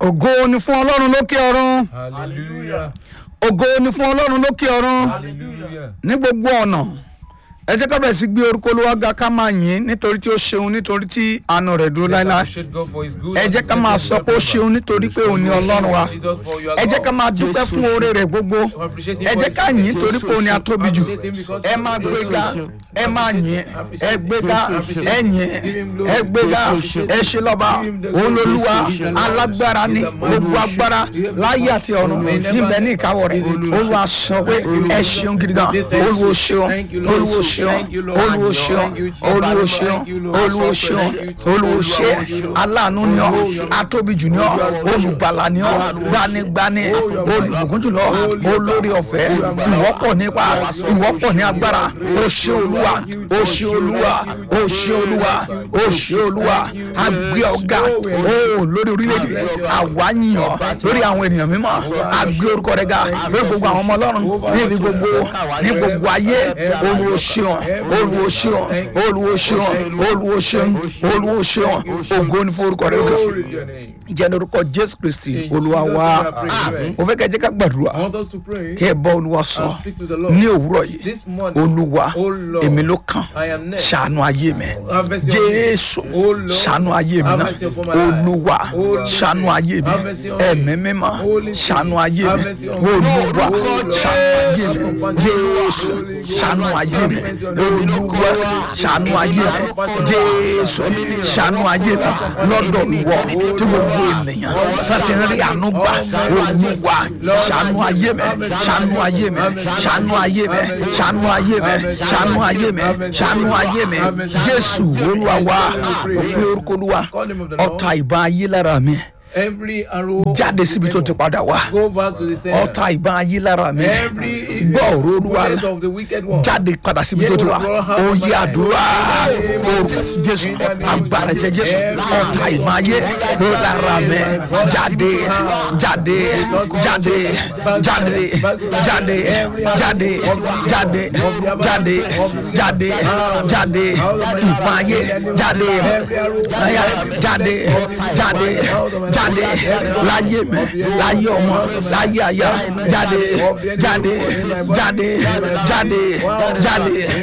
ògo ni fún ọlọ́run lókè ọ̀run Hallelujah. ògo ni fún ọlọ́run lókè ọ̀run Hallelujah. ní gbogbo ọ̀nà ẹ jẹ́ ká bẹ̀rẹ̀ sí gbé orúkọ olúwa ga ká máa yìn ín nítorí tí ó ṣeun nítorí tí àánú rẹ̀ dúró Let's láéláé appreciate God for His good ẹ jẹ́ ká máa sọ pé ó ṣeun nítorí pé òun ni ọlọ́run wa Jesus for your ẹ jẹ́ ká love. máa dúpẹ́ fún oore rẹ̀ gbogbo ẹ jẹ́ ká yìn ín torí pé òun ni a tóbi jù ẹ máa gbéga ẹ máa yìn ẹ gbéga ẹ yìn ẹ gbéga ẹ ṣe lọ́ba òun lolúwa alágbára ni gbogbo agbára láyé àti ọ̀run níbẹ̀ ní ìkáwọ́ rẹ̀ olúwa sọ pé ẹ ṣeun gidi gan olúwo ṣeun olúwo ṣeun olúwo ṣeun olúwo ṣeun olúwo ṣeun olúwo ṣe aláàánú ni ọ atóbijù ni ọ olùgbàlà ni ọ gbanigbani olùbùkún jùlọ olórí ọ̀fẹ́ ìwọ́pọ̀ nípa ìwọ́pọ̀ ní agbára o ṣé olúwa o ṣé olúwa o ṣé olúwa o ṣé olúwa agbé ọ̀gá o lórí orílẹ̀-èdè àwa yìn ọ́ lórí àwọn ènìyàn mímọ́ agbé orúkọ rẹ̀ ga lórí gbogbo àwọn ọmọ ọlọ́run níbi gbogbo ní gbogbo ayé olúwo ṣeun olúwo ṣeun olúwo ṣeun olúwo ṣeun olúwo ṣeun ògo ní forúkọ rẹ̀ Glory òkè to your name. jẹ́ lórúkọ jésù kristi In olúwa Jesus' wa name I pray. mo fẹ́ kẹ́ jẹ́ ká gbàdúrà I want us to pray. kí ẹ bọ́ olúwa sọ I'll speak to the Lord. ní òwúrọ̀ yìí This morning, olúwa Oh Lord, èmi ló kàn I am next. ṣàánú ayé mi Have mercy on me. jésù Oh Lord, ṣàánú ayé mi have náà mercy upon my life. olúwa Oh Lord, ṣàánú ayé mi have mercy on me. ẹ̀mí mímọ́ Holy Spirit, ṣàánú ayé have mi mercy on me. olúwa Oh Lord, ṣàánú ayé mi have compassion. jésù Holy Ghost, ṣàánú ayé mi have mercy on me. olúwa ṣàánú ayé mi jésù ṣàánú ayé mi lọ́dọ̀ ìwọ tí gbogbo ènìyàn láti rí àánú gbà olúwa ṣàánú ayé mi ṣàánú ayé mi ṣàánú ayé mi ṣàánú ayé mi ṣàánú ayé mi ṣàánú ayé mi jésù olúwa wa òpin orúkọ olúwa ọ̀tá ìbọn ayé lára mi Every arrow jáde síbi tó ti padà wá go back to the center. ọ̀tá ìbọn ayé lára mi Every gbọ́ ọ̀rọ̀ olúwa bullet of the wicked one. jáde padà síbi tó ti wá oyè àdúrà orúkọ jésù agbára jẹ jésù ọ̀tá ìbọn ayé lórí lára mi jáde jáde jáde jáde jáde jáde jáde jáde jáde jáde ìbọn ayé jáde jáde jáde jáde láyé mi láyé ọmọ láyé àyà jáde jáde jáde jáde jáde